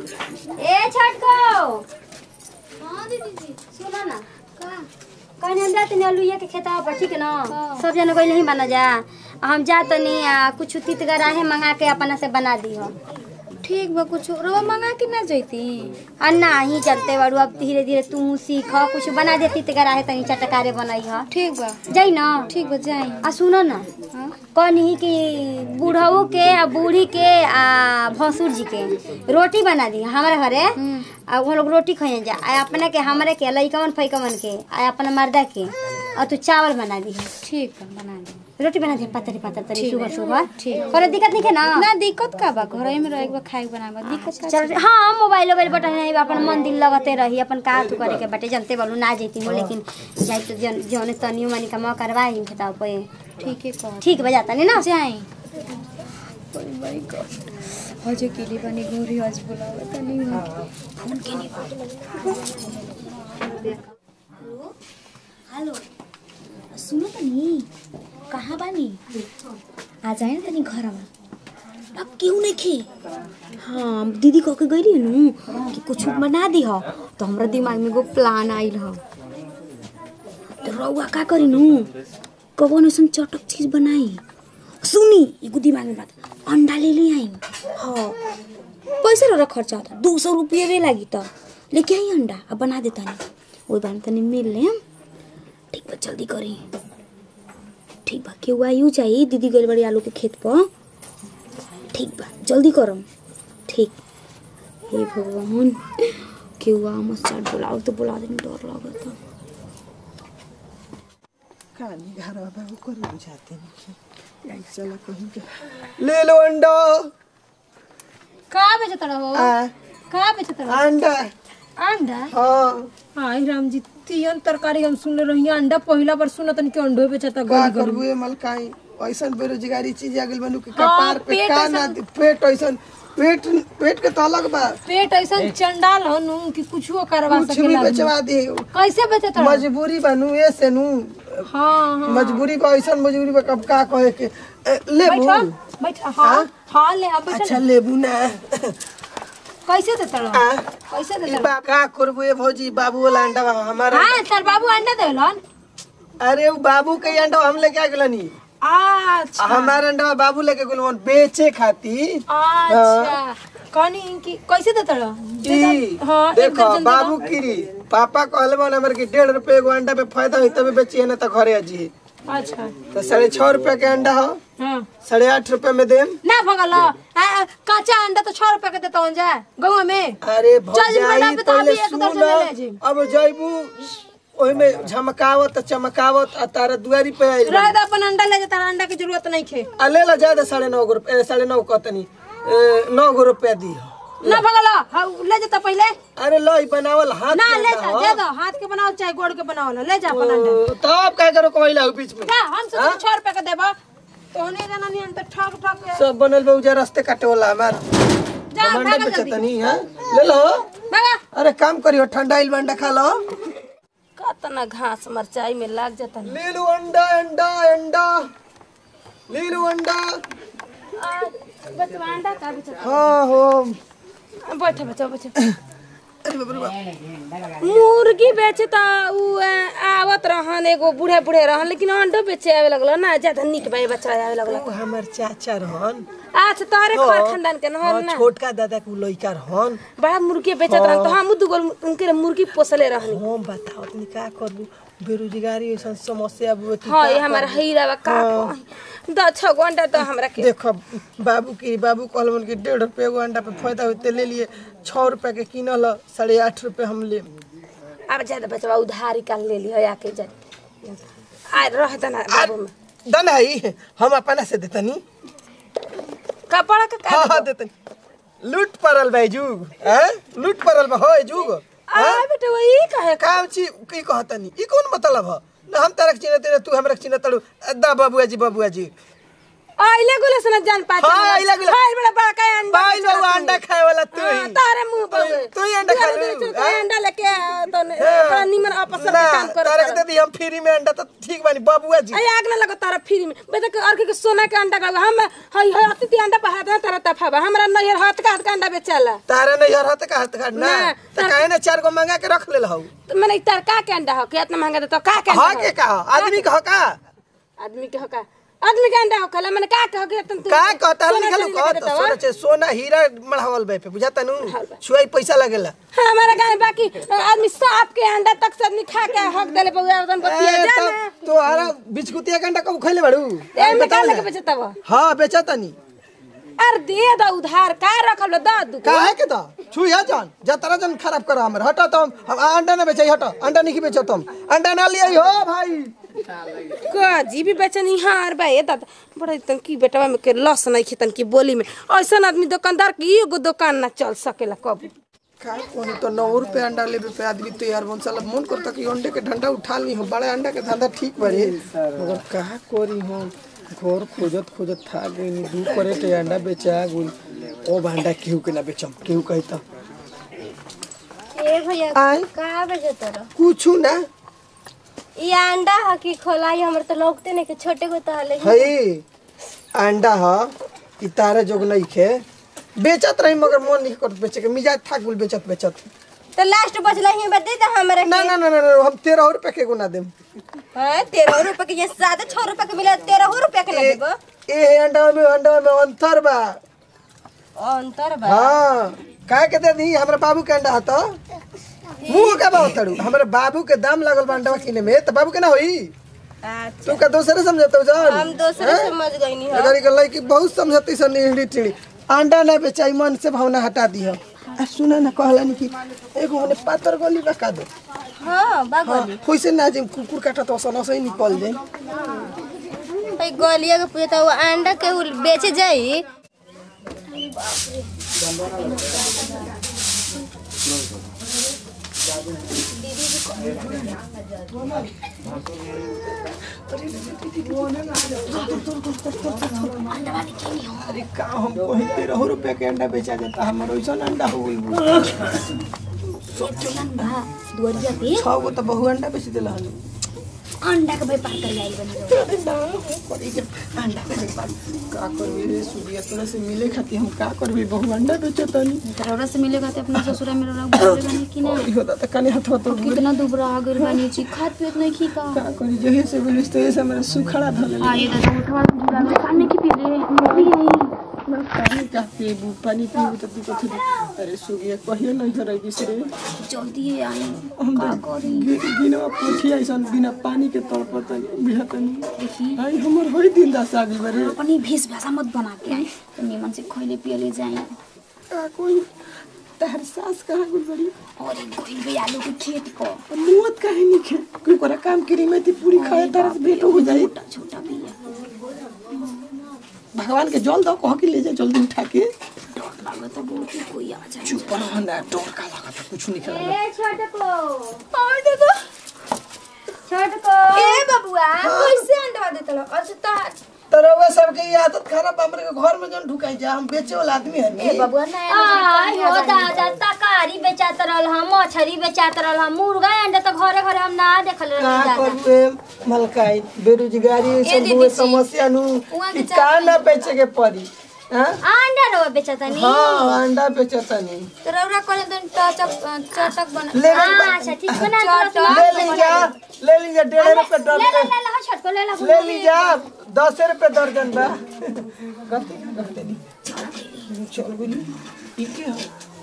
ए छटको हाँ दीदी जी सुनो ना का कहने हम जाते नहीं अलुइया के खेता पर ठीक है ना सब जन कोई नहीं बना जा आ हम जा तो नहीं आ, कुछ तीत गराहे मंगा के अपना से बना दी हो ठीक बा कुछ रवा मंगा के ना जैती आ नहीं चलते बड़ू अब धीरे धीरे तू सीख कुछ बना दे तीत गराहे तनी चटकारे बनाई हो ठीक बा जाई ना ठीक बा जाई आ सुनो ना हाँ कहनी कि बूढ़ऊ के आ बूढ़ी के आ भसुर जी के रोटी बना दी हमारे घरे हम्म। आ वो लोग रोटी खाए जा आ अपने के हमारे के लइकवन फैकवन के आ अपना मर्दा के और तू चावल बना दी ठीक बा बना दे रोटी बना दी पतरी पतरी तरी ठीक सुबह है, सुबह ठीक। करे दिक्कत नहीं है ना ना दिक्कत का बा घर में रह के खाए बनाए बा दिक्कत का चल हाँ मोबाइल वोबाइल बटन नहीं अपन मन दिल लगते रही अपन का तू करे के बटे जनते बोलू ना जेती हो लेकिन जाई तो जन जौने तनियो मनी का मौका करवाई बताओ पे ठीक है कह ठीक बजा तनी ना जाई माय गॉड हजे केली बनी गोरी हज बुलावे त नहीं हो फोन के नहीं हेलो सुनो तनी कहाँ बानी आ जाए ना तनी घरमा अब क्यों नहीं खे हाँ दीदी कह के गई नु कि कुछ बना दी हो तो हमरा दिमाग में एगो प्लान आइल हो तो रउआ का करी नु कवन ऐसन चटक चीज बनाई सुनी एगो दिमाग में बात अंडा ले ले आई हाँ पैसा रह खर्चा होता दो सौ रुपये भी लागी तो लेके आई अंडा अब बना देता नहीं वही बार तनी मिल ले हम ठीक बा जल्दी करी ठीक बा केहू आयु चाहिए दीदी गइल बड़ी आलू के खेत पर ठीक बा जल्दी करम ठीक हे भगवान केहू आ मत चाट बुलाओ तो बुला देनी डर लगता कहानी घर वाला वो कर बुझाते नहीं चलो कहीं के ले लो अंडा का बेचत रहो आ, का बेचत रहो अंडा अंडा हाँ हाय राम जी तीन तरकारी हम सुनले रही अंडा पहिला बार सुनत कि अंडो बेचता का गली गली करबू ये मलकाई ऐसन बेरोजगारी चीज आ गेल बनू के हाँ, कपार पे पेट का ना पेट ऐसन पेट पेट के तो अलग बा पेट ऐसा चंडाल हो नु कि कुछो करवा कुछ भी सकेला बेचवा दे कैसे बेचत रहो मजबूरी बनू ये से नू हाँ हाँ मजबूरी बा ऐसन मजबूरी बा कब का कहे के ए, लेबू बैठा बैठा हाँ हाँ ले अब बैठा अच्छा लेबू ना कैसे देता रहो आ, कैसे ई देता बा का करबू ये भौजी बाबू वाला अंडा बा हमारा हाँ तार बाबू अंडा देलन अरे वो बाबू के अंडा हम लेके आ गेलनी अच्छा हमारा अंडा बाबू लेके गेल बेचे खातिर अच्छा कनी कि कैसे देता रहो ई, हाँ एक देखो दर्जन दे बाबू दो। कीरी पापा कहले बन हमर के डेढ़ रुपए एगो अंडा पे फायदा होई तबे बेची है ना तो घरे अजी अच्छा तो साढ़े छह रुपया के अंडा हो हाँ साढ़े आठ रुपए में देम ना भगल काचा अंडा तो छह रुपया के देता हूँ जा गवा में अरे चल जी, भौजाई बना पे तो पहले अभी एक सुन दर्जन ले ले जी। अब जइबू ओही में झमकावत चमकावत आ तारा दुआरी पे आइल रह दे अपन अंडा ले जाता अंडा की जरूरत नहीं खे आ ले ला ज्यादा साढ़े नौ गो रुपए साढ़े नौ कहतनी ए, नौ गो रुपया दी ना भगल हाँ, ले जाता पहले अरे लो ई बनावल हाथ ना के ले अंडा जा हो। दे दो हाथ के बनाओ चाहे गोड़ के बनाओ ले जा अपन अंडा ओ, तब का करो कोइला बीच में का हम सोचे छह रुपया के देबा तो नहीं जाना नहीं अंतर ठग ठग के सब बनल बा उजा रास्ते काटे वाला हमार जा हम अंडा भागा जल्दी बेचतनी हां ले लो भागा अरे काम करियो ठंडा इल अंडा खा लो कतना घास मरचाई में लाग जाता ले लो अंडा अंडा अंडा ले लो अंडा बचवा अंडा का बेचता हाँ हो बैठो बैठो बैठो अरे बाप रे बाप मुर्गी बेचे त उ अ, आवत रहन एगो बूढ़े बूढ़े रहन लेकिन अंडो बेचे आवे लगल ना ज्यादा निक बाई बच्चा आवे लगल वो हमार चाचा रहन अच्छा तोहरे हाँ। घर खानदान के हाँ, रहन ना छोटका दादा के उ लइका रहन बड़ा मुर्गी बेचत रहन तो हम दुगो उनके मुर्गी पोसले रहनी हम बताओ तनी का करबू बेरोजगारी ऐसा समस्या बुए की हाँ का ये हमारा करबू? हीरा बा का हाँ। द छ घंटा तो हमरा के देखो बाबू की बाबू कहलन कि डेढ़ रुपये एगो अंडा पे फायदा होते ले लिए छः रुपये के किनल ह, साढ़े आठ रुपये हम ले अब ज्यादा बचवा उधारी का ले लियो आके जा आ रह तना बाबू में दन है हम अपना से देतनी कपड़ा का हाँ हाँ देतनी लूट पड़ल बा जुग हैं लूट पड़ल बा हो जुग आ बेटा वही कहे काम ची की कहतनी ई कौन मतलब ह ना हम तरक चिन्ह तेरे तू हमरा चिन्ह तड़ू दा बबुआ जी बबुआ जी आइले गुले सना जान पाचे हाँ, आइले गुले। हाय बड़ा बड़ा का अंडा बाई बेचला बाबू तू। अंडा खाए वाला तू हाँ, ही तारे मुंह पर तू- तू ही अंडा खा लू, तू हाँ? अंडा लेके आ, तो ने- बड़ा निमन आपस में ना काम कर तारे के दे दी हम फ्री में अंडा तो ठीक बानी बबुआ जी अरे आग ना लगो तारा फ्री में बेटा के और के सोना के अंडा का हम हई हई अति ती अंडा पहा दे तारा तफाबा हमरा नैहर हाथ का हाथ का अंडा बेचाला तारा नहीं यार हाथ का हाथ का ना ना, तो काहे ना चार गो मंगा के रख ले हऊ तो मैंने तार का के अंडा हो के इतना महंगा दे तो का के अंडा हाँ हो? के कहा आदमी कहा का आदमी के हो का आदमी के अंडा हो खला मैंने का कहो के तुम का कहता सोना लिखल चांदी कह लेके तो देता सोना वा? छे सोना हीरा मढ़ावल बे पे बुझाता नु छुआई पैसा लगेला हाँ, हमारा गाय बाकी आदमी सांप के अंडा तक से आदमी खा के हक देले बउआ उदन बतिया ए, जा तो ना तोहरा बिस्कुटिया के अंडा कब खइले बाड़ू ए में का बताओ लेके ना। बेचता वो हाँ बेचतनी अरे दे दा उधार का रखल दा दू काहे के दा छुइया जान जतरा जन खराब करा हमर हटा तो हम हम अंडा ना बेचै हटा अंडा नहीं बेचत हम अंडा ना लियै हो भाई का जी भी बेचनी हार बा ए दादा बड़ा तन की बेटवा में के लस नहीं खितन की बोली में ऐसा आदमी दुकानदार की एगो दुकान ना चल सकेला कब का कोनी तो नौ रुपए अंडा लेबे पे आदमी तैयार बन साला मन करता कि अंडे के डंडा उठा ली हो बड़े अंडा के धंधा ठीक बरे मगर कहा कोरी हो घर खोजत खोजत था गई दू करे के अंडा बेचा गुल ओ अंडा केहू के ना बेचम केहू कही तो ए भैया आय का बेचे तोरा कुछू ना ई अंडा ह कि खोलाई हमर तो लौकते नहीं के छोटे को तहले हई अंडा ह ई तारे जोग नहीं खे बेचत रही मगर मन नहीं करत बेचे के मिजाज था गुल बेचत बेचत तो लास्ट बचला ही बदे तो हमरा ना ना ना ना ना, हम तेरह रुपए के गुना देम हां 13 रुपए के ये ज्यादा 6 रुपए के मिला 13 रुपए के लगेबो ए अंडा में अंडा में अंतर बा अंतर बा हाँ काहे के दे दी हमरा बाबू के अंडा हतो मुंह का बात तड़ू हमरा बाबू के दाम लगल बा अंडा किने में त बाबू के ना होई तू का दूसरे समझतो जान हम दूसरे समझ गईनी ह अगर के लड़की बहुत समझती सन इहड़ी टिड़ी अंडा ना बेचाई मन से भावना हटा दी हो आ सुना ना कहला कि एगो मने पातर गोली बका दो हां बा हाँ होइसे ना जे कुकुर काटा तो सन से ही निकल जाए भाई गोलिया के पूछता वो अंडा के उ बेचे जाई अरे का हम कहीं तेरह रुपया के अंडा बेचा जाता हमर वैसा अंडा हो गइल दुआरिया पे छह गो तो बहु अंडा बेच दिला हन अंडा के व्यापार कर आइल बनी पड़ी के अंडा के व्यापार का करबे रे सुदिया तोरा से मिले खातिर हम का करबे बहु अंडा बेचतनी तोरा से मिलेगा तो अपना ससुरा में रह बोले बनी कि ना ई होता त कने हाथ तो कितना दुबरा आ गइल बनी छी खात पियत नहीं खी का का करी जहे से बोलिस तो ऐसे मेरा सुखड़ा धले आ ये दादा उठवा जुड़ा में पानी की पी ले मरी आई ना पानी का पीबू पानी पीबू तो दिक्कत हो अरे सुगिया कहियो नहीं करे बिसरे जल्दी आई हम बिना पूछी ऐसन बिना पानी के तड़पत बिहतनी देखी आई हमर होई दिन दस आगे बरे अपनी भेष भाषा मत बना के आई तो निमन से खइले पियले जाई का कोई तहर सास कहाँ गुल बड़ी और एक गोइल भी आलू के खेत को मुवत काहे नहीं खे कोई कोरा काम करी में थी पूरी खाए तरह से भेंट हो जाए छोटा छोटा बिया भगवान के जल दो कह के ले जा जल्दी उठा के डर लागत बहुत ही कोई आ जाए चुप रहो ना डर का लगा था कुछ नहीं खेला ए छोटे को और देखो छोटे को ए बबुआ कैसे अंडा देतलो अच्छा तो तरवा सबके ये आदत खराब हमरे के घर में जन ढुकाई जा हम बेचे वाला आदमी ए हनी बबुआ नया आई हो दादा तकारी बेचात रहल हम मछली बेचात रहल हम मुर्गा अंडा तो घरे घरे हम ना देखल का रही दादा करबे मलकाई बेरोजगारी सब हुए समस्या नु कि का ना बेचे के पड़ी हां अंडा रो बेचतनी हां अंडा बेचतनी तो रौरा करे तो टचक चटक बना ले हां अच्छा ठीक बना ले लीजा ले लीजा डेढ़ रुपए ले ले दर्जन ले ले छोट को ले ले ले लीजा दस रुपए दर्जन बा गलती गलती दी चल गुली ठीक है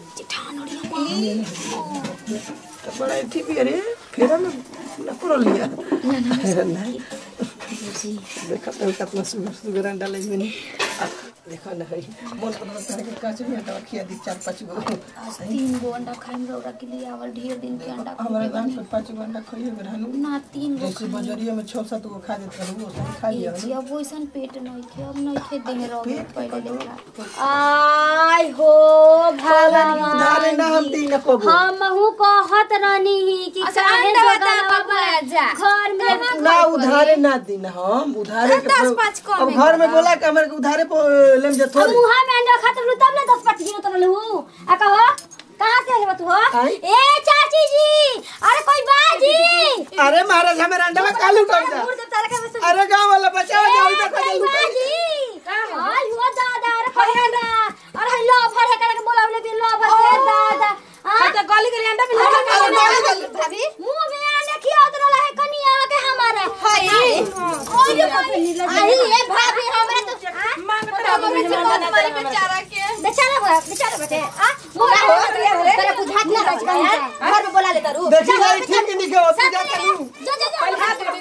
तो बड़ा थी भी अरे फेरा में ना करो लिया ना ना देखा तो कितना सुगर सुगर अंडा लगी मैंने देखो ना है मन पर लगता है कि काच में अंडा खिया दी चार पांच गो तीन गो अंडा खाइम रौरा के लिए आवल ढेर दिन के अंडा हमारे दाम पे पांच गो अंडा खाइए रहनु ना तीन गो जैसे बजरिया में छह सात गो खा देते रहू वो सब खा लिया जी अब वैसन पेट नहीं थे अब नहीं थे देह रौरा पहले देखा आई हो भगवान उधारे ना हम दी ना कबो हम हूँ कहत रहनी ही कि अच्छा, काहे अंडा जोगा बता, अब बबुआ, जा। घर में ना उधारे ना दी ना हम उधारे के दस पर- पाँच कम अब है घर में बोला कि हमारे के उधारे पर लेम जा हम थोड़े मुहा में अंडा खाते रहलू तब ना दस पट गिनो तो रहलू आ कहो कहाँ से आले बा तू हो आई? ए चाची जी अरे कोई बाजी अरे महाराज हमारे अंडा में कालू कर जा मुर्दे तारा का बस अरे गांव वाला बचाओ जाओ इधर का कोई जल्दी बाजी हाय हुआ दादा अरे कोई अंडा अरे हाय लो भर है करके बोलावले भी लो भर है दादा हां तो गली गली अंडा भी लगा भाभी मुंह में आने की उतर रहा है कनिया के हमारा हाय ओए आई ये भाभी हमरा तो मांगता है बेचारा बा बेचारा बटे आ मुंह में तेरे बुझात ना रच गया घर में बोला ले करू देखी भाई ठीक नहीं के होती जा करू जो जो जो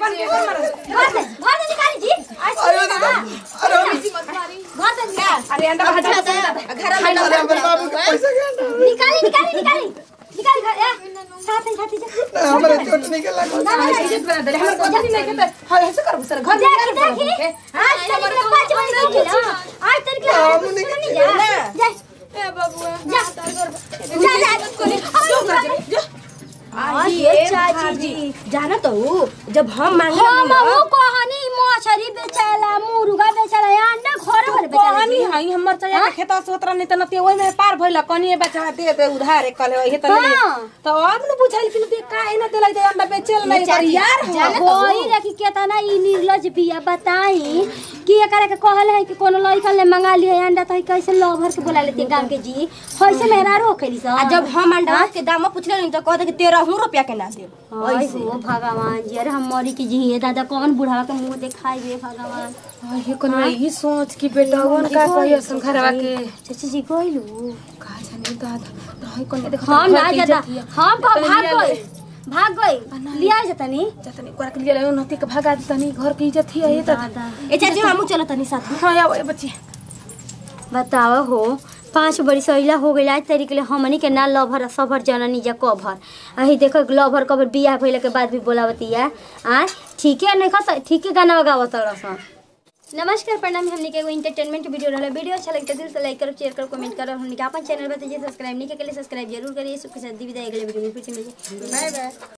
घर से घर से निकाली जी अरे दादा अरे घर से निकाल अरे अंडा भाजा घर में अरे हमारे बाबू के पैसा के अंडा निकाली निकाली निकाली निकाली घर ए साथ ही साथी जा हमारे चोट नहीं के लगा ना ना इज्जत बना दे हमर को जल्दी नहीं खेते हां ऐसे कर सर घर देखी देखी आज तक के पांच बजे की खिला आज तक के हम हाथ नहीं नहीं जा जा ए बबुआ जा जा जा जो ये चाची जी जाना तो हूँ, जब हम मांगे हम वो कहानी मछरी बेचाला मुर्गा बेचाला अंडा घर घर बेचाला कहानी है हमर चाहिए के खेत से उतरा नहीं त नते ओइ में पार भइल कनी बचा दे दे उधार कल हे त नहीं हाँ। तो अब न बुझाइल कि दे का एना देलाई दे अंडा बेचेल नहीं पर यार हो वही रखी केतना ई निर्लज बिया बताई कि एकरा के कहले है कि कोनो लइका ले मंगा लिए अंडा त कैसे लवर के बोला लेती गांव के जी होइसे मेहरा रोखेली सा आ जब हम अंडा के दाम पूछले नहीं तो कहते कि तेरह रुपया के ना देब आई हो भगवान जी अरे हम मरी की जी दादा कौन बुढ़ावा के मुंह देखाई बे भगवान ये कोन ई सोच कि बेटा वन का कहियो संखरवा के चाची जी गइलू का जाने दादा रही कोन देख हम ना जाता हम कब भाग गई भाग गई लिया जतनी जतनी कोरा के लिए नती के भगा तनी घर के इज्जत ही है त दादा ए चाची हमू चलो तनी साथ में हां आओ ए बच्ची बताओ हो पाँच बड़ी सैला हो गई आज तरीके ले हमनी के ना लभर सभर जननी जा कभर अही देखो लभर कभर बियाह भइले के बाद भी बोलावतिया आ ठीक है नहीं खस ठीक है गाना गावत रसन नमस्कार प्रणाम हमने के एगो इंटरटेनमेंट वीडियो रहला वीडियो अच्छा लगे तो दिल से लाइक करो शेयर करो कमेंट करो हमने के अपन चैनल बताइए सब्सक्राइब नहीं के लिए सब्सक्राइब जरूर करिए सबके साथ दी विदाई अगले वीडियो में फिर से मिलिए बाय बाय